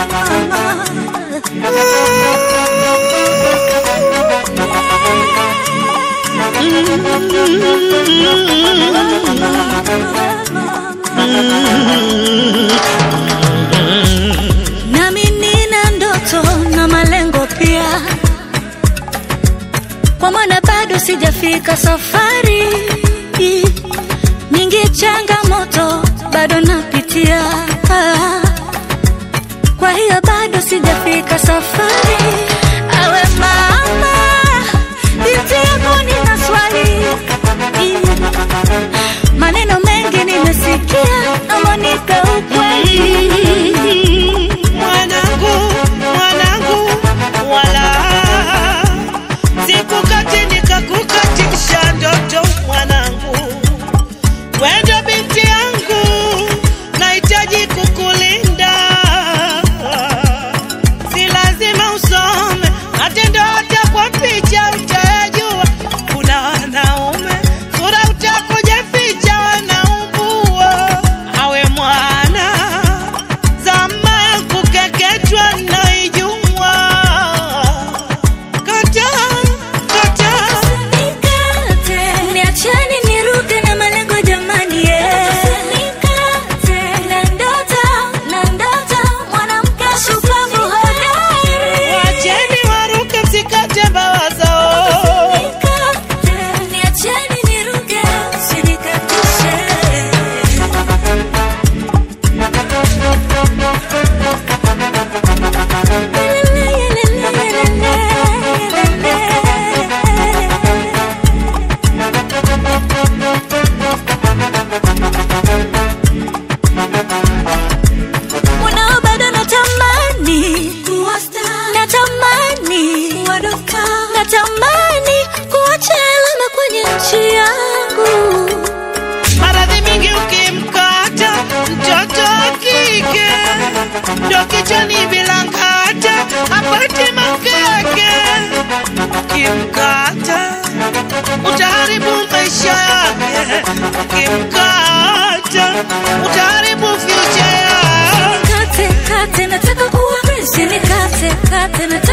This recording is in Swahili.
Nami nina ndoto na malengo pia, kwa maana bado sijafika safari nyingi, changamoto bado napitia, kwa hiyo bado sijafika safari. Awe mama, binti yako nina swali, maneno mengi nimesikia, naomba nipe ukweli. Mwanangu, mwanangu, wala sikukati nikakukatisha ndoto mwanangu, wendo binti yangu, nahitaji kukulinda, si lazima usome matendo, hata kwa picha utayajua. Kuna wanaume sura utakuja ficha, wanaubua awe mwana zama kukeketwa naijua kata kata Nikate, niacheni niruke na malengo jamani, yeah. Nikate, na ndoto, na ndoto, mwanamke shupavu hodari. wacheni waruke msikate mbawa zao Nikate, niacheni niruke, usinikatishe. Mwanao bado natamani natamani natamani kuacha alama kwenye nchi yangu maradhi mingi ukimkata mtoto wa kike ndo kichwani bila ngata apate makeke ukimkata utaharibu maisha yake ukimkata utaharibu future yake kate kate nataka kuwa mreshi nikate kate nataka